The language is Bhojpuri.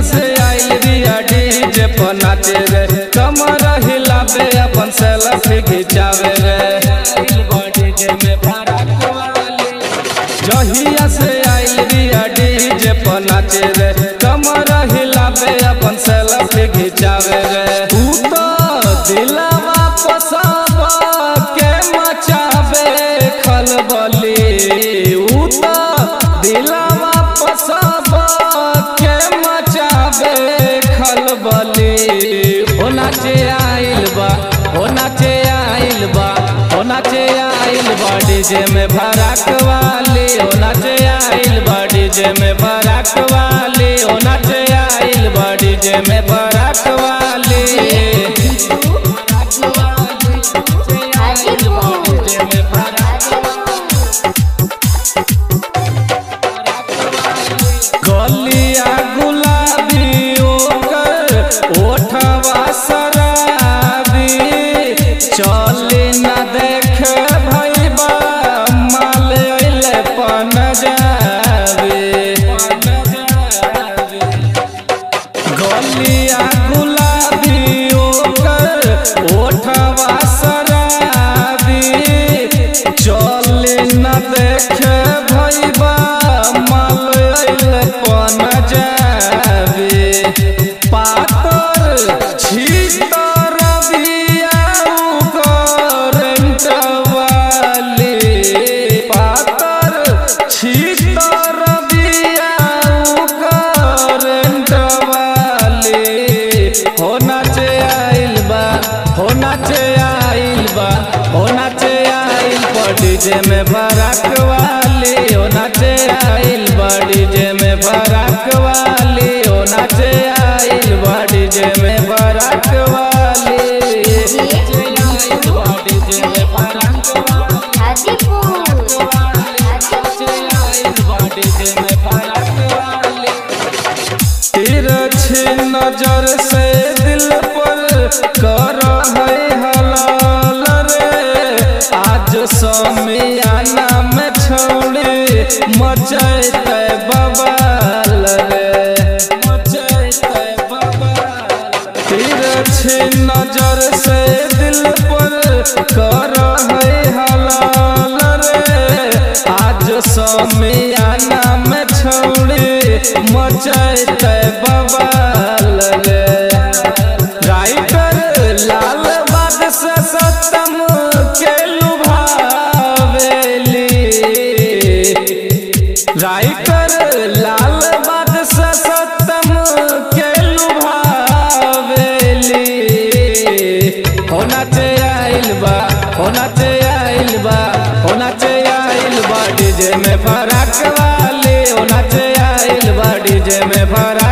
से आइल रिया डीजे पर नाचे रे कमर हिलावे अपन सेल्फी खिंचावे रे जहिया से आइल रिया डीजे पर नाचे रे कमर हिलावे अपन सेल्फी खिंचावे रे तू तो दिलवा पसाब के मचावे खलबली ऊ तो दिलवा पसाब के मचावे खलबली हो नाचे आइल बा हो नाचे आइल बा हो नाचे आइल बा डीजे में भड़क वाली हो नाचे आइल बा डीजे में भड़क वाली हो नाचे आइल बा डीजे में भड़क वाली गलिया गुलाबी ओकर ओठवा शराबी चले न देख भैबा माल अइले पन जाबे गलिया गुलाबी ओकर ओठवा शराबी चले न देख भैबा माल अइले पन जाबे पातर छीतर बिया करंट वाली पातर छीतर बिया करंट वाली हो नाचे आइल बा हो नाचे आइल बा हो नाचे आइल बा डीजे में भड़क वाली हो नाचे आइल बा डीजे में भड़क वाली हो नाचे आइल बा डीजे में भड़क वाली डीजे में भड़क वाली तिरछी नजर से दिल पर कर है हलाल रे आज समियाना में छोड़े मचैते बबाल रे मचैते बबाल तिरछी नजर से दिल पर कर है हलाल रे आज समियाना में छोड़े मचैते बबाल रे राइटर लाल बाद से सतम के लुभावेली राइटर लाल बाद से सतम के लुभावेली होना चे आइल बा होना चे आइल बा होना चे आइल बा डीजे में फरक वाली होना चे आइल बा डीजे में फरक